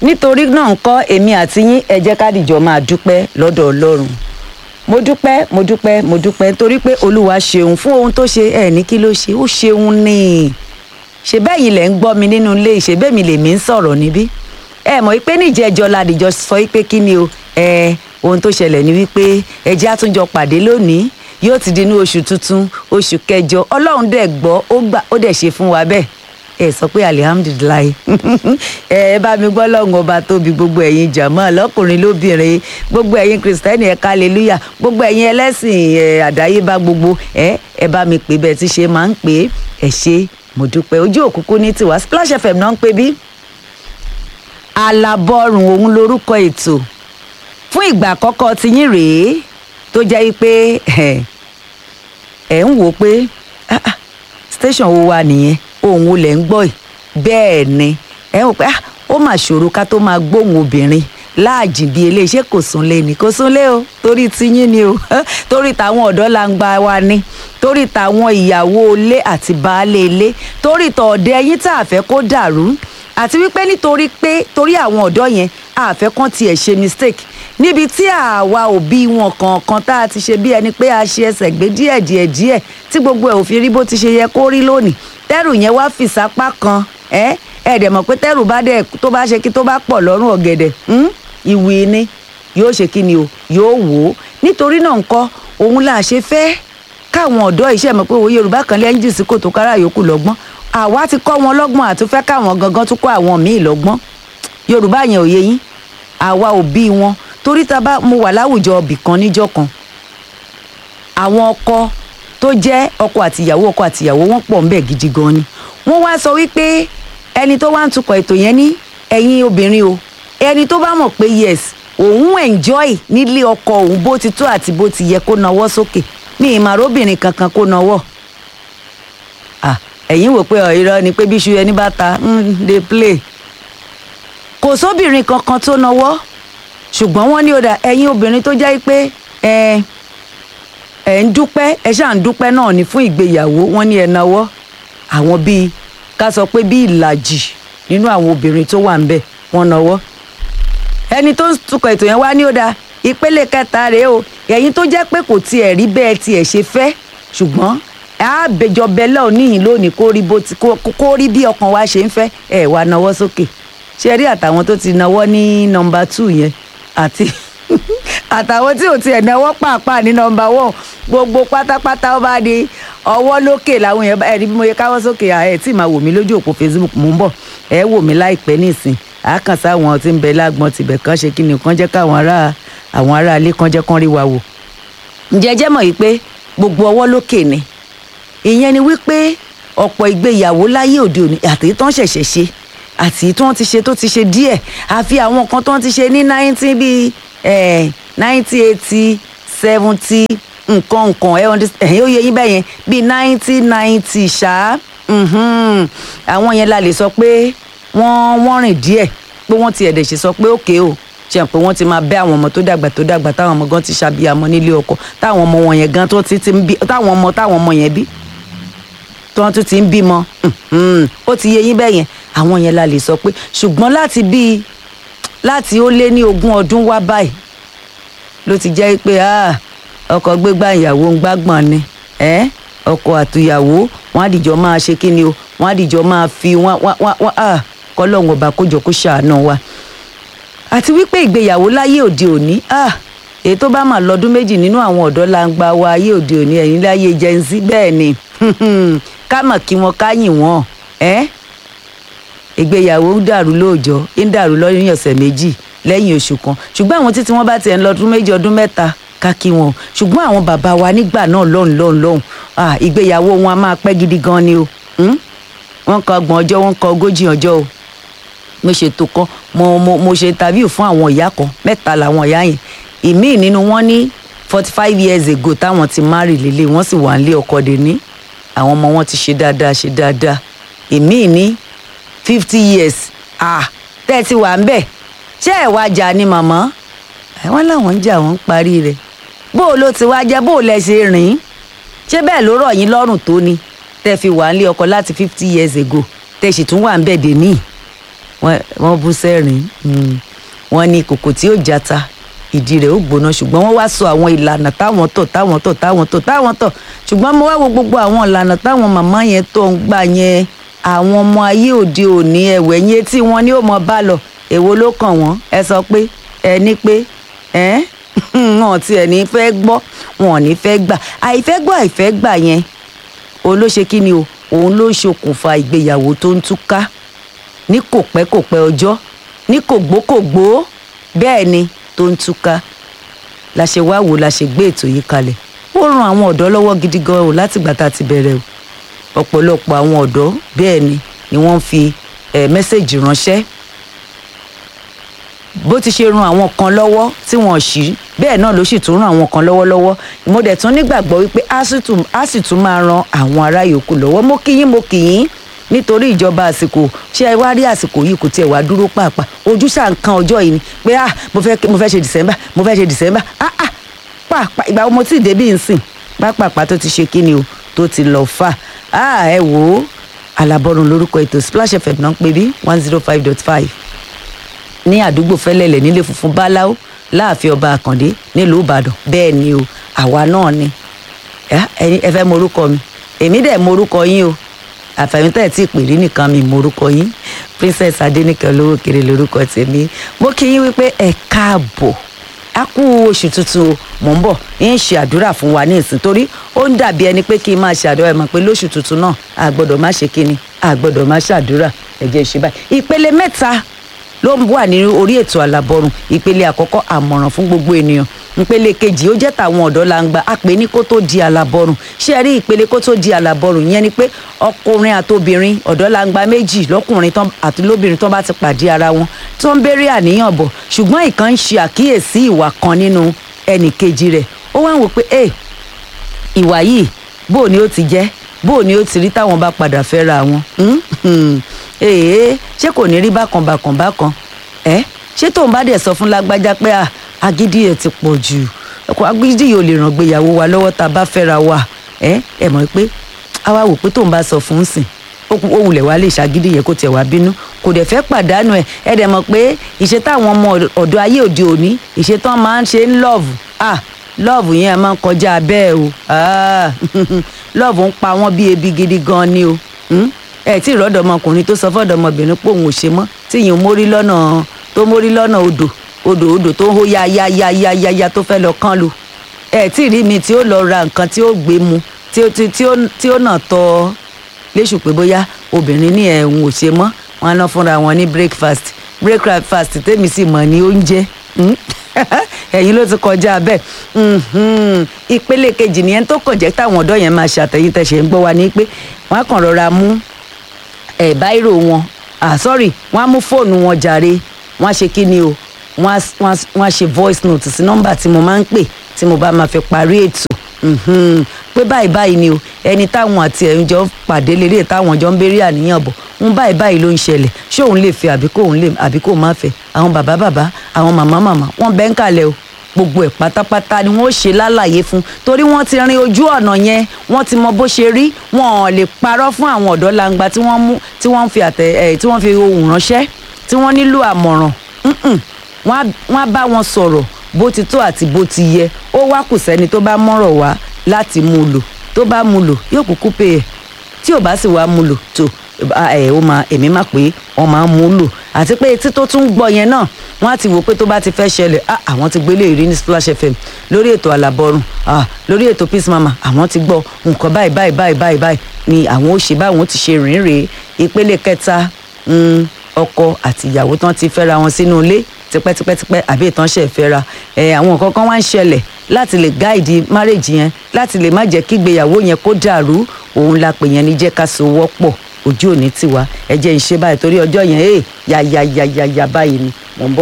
nítorí náà ń kọ́ èmi àti yín ẹ jẹ́ ká dìjọ máa dúpẹ́ lọ́dọ̀ ọlọ́run mo dúpẹ́ mo dúpẹ́ mo dúpẹ́ torí pé olúwa ṣeun fún ohun tó ṣe ẹ̀ ní kí ló ṣe ó ṣeun ní ṣe bẹ́ẹ̀ yìí lẹ̀ ń gbọ́ mi nínú ilé ṣe bẹ́ẹ̀ mi lèmi ń sọ̀rọ̀ níbí ẹ mọ̀ pé níjẹ̀jọ́ la dìjọ sọ pé kí ni o ẹ ohun tó ṣẹlẹ̀ ni wípé ẹ jẹ́ àtúnjọ pàdé lónìí yóò ti di ní oṣù tuntun oṣù kẹjọ ọlọ́run dẹ̀ gbọ́ ó gbà ó dẹ̀ ṣe fún wa bẹ́ẹ̀ ẹ sọ pé alihamudulilayi ẹ bá mi gbọ́ lọ́hùn ọba tóbi gbogbo ẹ̀yin jàmọ́ lọ́kùnrin lóbìnrin gbogbo ẹ̀yin kristẹni ẹ̀ka aleluya gbogbo ẹ̀yin ẹlẹ́sìn ẹ̀ àdáyébá gbogbo ẹ ẹ bá mi pè bẹ́ẹ̀ tí ṣe máa ń pè é ẹ ṣe mo dúpẹ́ ojú òkùnkùn ní tiwa Splash FM náà ń pè bí alábọ́rùn òun lorúkọ ètò fún ìgbà àkọ́kọ́ ti yín rèé tó jẹ́ pé ẹ̀ ń wò pé ah, ah, station wo wa nìyẹn ohun olè ń gbọ́ ẹ̀ bẹ́ẹ̀ ni ẹ ń wò pé ah, ó mà ṣòro ká tó máa gbóhùn obìnrin láàjìn bíi eléyìí ṣé kò súnlé ni kò súnlé o torí tiyín ni o torí tàwọn ọ̀dọ́ la ń gba wa ni torí tàwọn ìyàwó ilé àti baálé ilé torí tọ̀ọ̀dẹ yín tá a fẹ́ kó dàrú àti wípé nítorí pé torí àwọn ọ̀dọ́ yẹn a fẹ́ kán tiẹ̀ ṣe mistake níbi tí àwa òbí wọn kọ̀ọ̀kan tá a ti ṣe bí ẹni pé a ṣe ẹsẹ̀ gbé díẹ̀ díẹ̀ díẹ̀ tí gbogbo ẹ̀ ò fi rí bó ti ṣe yẹ kó rí lónìí tẹ́rù yẹn wá fìsápá kan ẹ́ ẹ̀ dẹ̀ mọ̀ pé tẹ́rù bá dẹ̀ tó bá ṣe kí tó bá pọ̀ lọ́rùn ọ̀gẹ̀dẹ̀ ìwì ni yóò ṣe kí ni o yóò wò ó nítorí náà ńkọ́ òun là ṣe fẹ́ káwọn ọ̀dọ́ iṣẹ́ mọ̀ pé òye Yorùbá kan lẹ́yìn jù sí kòtò kára yòókù lọ́gbọ́n àwa ti kọ́ wọn lọ́gbọ́n àtúnfẹ́ káwọn gangan tún kọ́ àwọn míì lọ́gbọ́n Yorùbá yẹn ò yé yín àwa òbí wọn torí ta bá mo wà láwùjọ ọbì kan níjọ́ kan àwọn ọkọ tó jẹ́ ọkọ àtìyàwó ọkọ àtìyàwó wọn pọ̀ ńbẹ̀ gidi gan ni wọ́n wá sọ wípé ẹni tó wá ń tukọ̀ ètò yẹn ní ẹ̀yin obìnrin o ẹni tó bá mọ̀ pé yes òun enjoy nílé ọkọ òun bó ti tó àti bó ti yẹ kó nawọ́ sókè ní ìmàróbìnrin kankan kó nawọ́ ẹ̀yin wò pé irọ́ ni pé bí iṣu ẹni bá ta ń dey play kò sóbìnrin kankan tó nawọ́ ṣùgbọ́n wọ́n ní ó dà ẹ̀yin obìnrin tó jẹ́ pé ẹ ẹ ń dúpẹ́ ẹ ṣáà ń dúpẹ́ náà ní fún ìgbéyàwó wọ́n ní ẹ nawọ́ àwọn bíi ká sọ pé bíi ìlàjì nínú àwọn obìnrin tó wà ń bẹ̀ wọ́n nawọ́ ẹni tó ń tukọ̀ ètò yẹn wá ní ó dà ìpele kẹta rèé o ẹ̀yin tó jẹ́ pé kò tiẹ̀ rí bẹ́ẹ̀ tiẹ̀ ṣe fẹ́ ṣùgbọ́n àbẹjọ bẹlẹ oníyìn lónìí kó rí bó ti kó rí bí ọkàn wa ṣe ń fẹ́ ẹ wá nawọ́ sókè ṣe rí àtàwọn tó ti nawọ́ ní nọ́mbà two yẹn àti àtàwọn tí ò tiẹ̀ náwó pàápàá ní nọ́mbà one gbogbo pátápátá ó bá di ọwọ́ lókè làwọn yẹn ẹ̀rí bí mo yẹ káwọ́ sókè ẹ̀ tí màá wò mí lójú òpó Facebook mò ń bọ̀ ẹ̀ wò mí láìpẹ́ nísìn àákànṣe àwọn tí ń bẹ lágbọ́n tibẹ̀ kan ṣe kí ni kan jẹ́ káwọn ará àwọn ará ilé kan jẹ́ kán rí wa wò. ǹjẹ́ jẹ́ mọ̀ yìí pé gbogbo ọwọ́ lókè ni ìyẹn ni wípé ọ̀pọ̀ ìgbéyàwó láyé òde òní àti tán ṣẹ̀ṣẹ̀ ṣe àti tí wọ́n ti ṣe tó ti ṣe díẹ̀ àfi àwọn kan tó ti ṣe ní nineteen bíi nineteen eighty seventy nǹkan nǹkan ẹ̀yìn ó yẹ yín bẹ́ẹ̀ yẹn bíi nineteen ninety ṣá àwọn yẹn la lè sọ pé wọ́n wọ́n rìn díẹ̀ pé wọ́n ti ẹ̀dẹ̀ ṣe sọ pé òkè o ṣe pé wọ́n ti máa bẹ́ àwọn ọmọ tó dàgbà tó dàgbà táwọn ọmọ gan ti ṣàbíyamọ nílé ọkọ táwọn ọmọ wọn yẹn gan tó ti ti ń bí táwọn ọmọ táwọn ọmọ yẹn bí tí wọ́n tún ti ń bímọ ó ti yé yín bẹ́ẹ̀ yẹn àwọn yẹn la lè sọ pé ṣùgbọ́n láti bíi láti ó lé ní ogún ọdún wá báyìí ló ti jẹ́ pé ọkọ gbégbá ìyàwó ń gbágbọ̀n ni ọkọ àtìyàwó wọn á dìjọ máa ṣe kí ni o wọn á dìjọ máa fi wọn wọn kọlọ́hún ọba kójọ kó ṣàánú wa àti wípé ìgbéyàwó láyé òde òní èyí tó bá mà lọ́dún méjì nínú àwọn ọ̀dọ́ la ń gba wa ayé òde òní ẹ̀yìn láyé Gen Z bẹ́ẹ̀ ni ká mọ̀ kí wọn ká yìn wọ́n ìgbéyàwó ń dàrú lóòjọ́ ń dàrú lọ́yìn ọ̀sẹ̀ méjì lẹ́yìn oṣù kan ṣùgbọ́n àwọn títí wọ́n bá tiẹ̀ ń lọ ọdún méjì ọdún mẹ́ta ká kí wọn ṣùgbọ́n àwọn bàbá wa nígbà náà lọ́hùn lọ́hùn lọ́hùn ìgbéyàwó wọn a máa pẹ́ gidi gan ni o wọ́n kọ ọgbọ̀n ọjọ́ wọ́n kọ ogójì ọjọ́ o mo ṣètò kan mo mo mo ṣe interview fún àwọn ìyá kan mẹ́ta làwọn ìyá yẹn ìmíì nínú wọn ní forty five years ago táwọn ti marry lélẹ̀ wọ́n sì wà nílé ọkọ dè ní àwọn ọmọ wọn ti ṣe dáadáa ṣe dáadáa ìmíì ní fifty years ah tẹ́ ẹ ti wà ń bẹ̀ ṣé ẹ̀ wá jà ni màmá wọ́n láwọn ń jà wọ́n ń parí rẹ̀ bó o ló ti wá jẹ́ bó o lẹ ṣe rìn ṣé bẹ́ẹ̀ ló rọ̀ yín lọ́rùn tó ni tẹ́ fi wà nílé ọkọ láti fifty years ago tẹ́ sì tún wà ń bẹ̀ dè níì wọ́n wọ́n bú sẹ́rìn mm. wọ́n ní kòkò tí ó jata ìdí rẹ̀ ó gbóná ṣùgbọ́n wọ́n wá sọ àwọn ìlànà táwọn tọ̀ táwọn tọ̀ táwọn tọ̀ táwọn tọ̀ ṣùgbọ́n mo wá wo gbogbo àwọn ìlànà táwọn màmá yẹn tó ń gbà yẹn àwọn ọmọ ayé òde òní ẹ̀wẹ̀ yẹn tí wọ́n ní ó mọ bá lọ èwo ló kàn wọ́n ẹ sọ pé ẹ ní pé ẹ wọn ti ẹ̀ ní fẹ́ gbọ́ wọn ò ní fẹ́ gbà àìfẹ́ gbọ́ àìfẹ́ gbà yẹn òun ló ṣe kí ni o òun ló ṣokùnfà ìgbéyàwó tó ń túká ní kò pẹ́ kò pẹ́ ọjọ́ ní kò gbó kò gbó bẹ́ẹ̀ ni tó ń túká la ṣe wá wò la ṣe gbé ètò yìí kalẹ̀ ó ran àwọn ọ̀dọ́ lọ́wọ́ gidi gan o látìgbà tá a ti bẹ̀rẹ̀ o ọ̀pọ̀lọpọ̀ àwọn ọ̀dọ́ bẹ́ẹ̀ ni ni wọ́n fi eh, mẹ́sẹ̀gì ránṣẹ́ bó ti ṣe ran àwọn kan lọ́wọ́ tí wọ́n ṣí bẹ́ẹ̀ náà ló sì tún ran àwọn kan lọ́wọ́lọ́wọ́ mo dẹ̀ tún nígbàgbọ́ wípé á sì tún- á sì tún máa ran àwọn ará yòókù lọ́wọ́ mo kí yín mo kì yín nítorí ìjọba àsìkò ṣé ẹ wá rí àsìkò yìí kò tiẹ̀ wá dúró pàápàá ojú ṣáà ń kan ọjọ́ yìí ni pé ah mo fẹ́ mo fẹ́ ṣe december mo fẹ́ ṣe december ah ah pàápàá ìgbà wo mo tí ì débí nsìn pápápá tó ti ṣe kíni o tó ti lọ fà á ẹ wò ó alábọ́run lórúkọ ètò splash fm náà ń pè bí one zero five dot five ní àdúgbò fẹlẹlẹ nílé funfun báláú láàfin ọba àkàndé nílùú ìbàdàn bẹ́ẹ̀ ni o àwa náà ni ẹ ẹ̀yin- ẹ fẹ́ morúkọ mi èmi dẹ̀ morúkọ yín o àfẹ̀yìntẹ́ tí ìpèrè nìkan mi morúkọ yín princess adéníkẹ́ olówó kiri lórúkọ tèmi mo kí yín wípé ẹ káàbọ̀ a kú oṣù tuntun o mò ń bọ̀ ń ṣe àdúrà fún wa ní ìsìn torí ó ń dàbí ẹni pé kí n máa ṣàdúrà ẹ mọ̀ pé lóṣù tuntun náà a gbọ́dọ̀ má ṣe kíni a gbọ́dọ̀ má ṣàdúrà ẹ jẹ́ ṣe báyìí ìpele mẹ́ta ló ń wà ní orí ètò àlàbọrùn ìpele àkọ́kọ́ àmọ̀ràn fún gbogbo ènìyàn ìpele kejì ó jẹ́ tàwọn ọ̀dọ́ la ń gba a pè ní kó tó di àlàbọrùn ṣé ẹ rí ìpele kó tó di àlàbọrùn yẹn ni pé ọkùnrin àtobìnrin ọ̀dọ́ la ń gba méjì lọ́kùnrin tán àti lóbìnrin tán bá ti pàdé ara wọn tó ń béèrè àníyàn bọ̀ ṣùgbọ́n ìkan ń ṣe àkíyèsí ìwà kan nínú ẹnì kejì rẹ̀ ó wá ń wò pé ẹ ìwà yìí bó o ni ó ti jẹ́ bó o ni ó ti rí táwọn bá padà fẹ́ra wọn ee ṣé kò ní rí bákan bákan bákan ẹ ṣé tóun bá dẹ̀ sọ fún lágbájá pé à agídí ẹ̀ ti pọ̀ jù ọkọ̀ agídí yìí ò lè ràn gbéyàwó wa lọ́wọ́ tá a bá fẹ́ra wa ẹ ẹ mọ̀ pé àwa wò pé tóun bá sọ fún un sìn ó kú- ó wulẹ̀ wá lè ṣàgídí yẹn kó tiẹ̀ wá bínú kò dẹ̀ fẹ́ pàdánù ẹ̀ ẹ dẹ̀ mọ̀ pé ìṣe táwọn ọmọ ọ̀dọ́ ayé òde òní ìṣe tán máa ń ṣe ń lọ́ọ̀vù ah lọ́ọ̀vù yẹn máa ń kọjá bẹ́ẹ̀ o ah lọ́ọ̀vù ń pa wọ́n bí ebi gidi gan ni o hmm? ẹ tí ìrọ́dọ̀ ọmọkùnrin tó sọ fọ́dọ̀ ọmọbìnrin pé òun ò ṣe mọ́ tí ìyẹn mórí lọ́nà tó mórí lọ́nà odò odò odò tó hó ya ya ya ya ya ya tó fẹ́ lọ kán lu ẹ tí rí mi tí ó lọ ra nǹkan tí ó gbé mu tí ó tí tí ó tí ó nà tọ́ léṣù pé bóyá obìnrin ní ẹ̀hún ò ṣe mọ́ wọn á ná fúnra wọn ní breakfast breakfast tèmi sì mọ̀ ní oúnjẹ hmm? ẹ̀yin ló ti kọjá bẹ́ẹ̀ Mhm. ìpele kejì nìyẹn tó kàn jẹ́ táwọn ọ̀dọ́ yẹn máa ṣàtẹ̀yìn tẹ̀sẹ̀ ń gbọ́ wa ní pé wọ́n á kàn rọra mú ẹ̀ báírò wọn ah sorry wọ́n á mú fóònù wọn jàre wọ́n á ṣe kí ni o wọ́n á wọ́n á wọ́n á ṣe voice note sí nọ́mbà tí mo máa ń pè tí mo bá máa fi parí ètò Mhm. pé báyìí báyìí ni o ẹni táwọn àti ẹ̀yin jọ pàdé lélẹ̀ táwọn jọ ń béèrè àníyàn bọ̀ ń báyìí báyìí ló ń ṣẹlẹ̀ ṣé òun lè fẹ́ àbí kò òun lè àbí kò má fẹ́ àwọn bàbá bàbá àwọn màmá màmá wọ́n bẹ́ ń kalẹ̀ o gbogbo ẹ̀ pátápátá ni wọ́n ó ṣe lálàyé fún torí wọ́n ti rin ojú ọ̀nà yẹn wọ́n ti mọ bó ṣe rí wọn ò lè parọ́ fún àwọn ọ̀dọ́ langba tí wọ́n mú tí wọ́n fi àtẹ ẹ̀ tí wọ́n fi ohùn ránṣẹ́ tí wọ́n nílò àmọ̀ràn Mm-mm. wọ́n á- wọ́n á bá wọn sọ̀rọ̀ bó ti tó àti bó ti yẹ ó wá kù sẹ́ni tó bá mọ̀rọ̀ wá láti mú un lò tó bá mú un lò yóò kúkú pè é tí ò bá sì wá mú un lò tó ẹ ó máa èmi máa pé wọ́n máa ń mú un lò àti pé etí tó tún gbọ́ yẹn náà wọ́n á ti wò pé tó bá ti fẹ́ ṣẹlẹ̀ ah àwọn ti gbélé ìrí ní Splash FM lórí ètò àlàbọ̀rùn ah lórí ètò Peace Mama àwọn ti gbọ́ nǹkan báyìí báyìí báyìí báyìí báyìí ni àwọn ó ṣe báwọn ó ti ṣe rìn rèé ìpele kẹta mm, ọkọ àti ìyàwó tán ti fẹ́ra wọn sínú ilé tipẹ́tipẹ́tipẹ́ àbí ìtànṣẹ́ ìfẹ́ra ẹ̀ àwọn nǹkan kan wá ń ṣẹlẹ̀ láti lè gáìdì márèjì yẹn láti lè má jẹ́ kí ìgbéyàwó yẹn kó dàrú òun la pè yẹn ní jẹ́ ká so wọ́pọ̀ ojú òní tiwa ẹ jẹ́ ń ṣe báyìí torí ọjọ́ yẹn ẹ̀ yà yà yà yà yà báyìí ni mò ń bọ̀.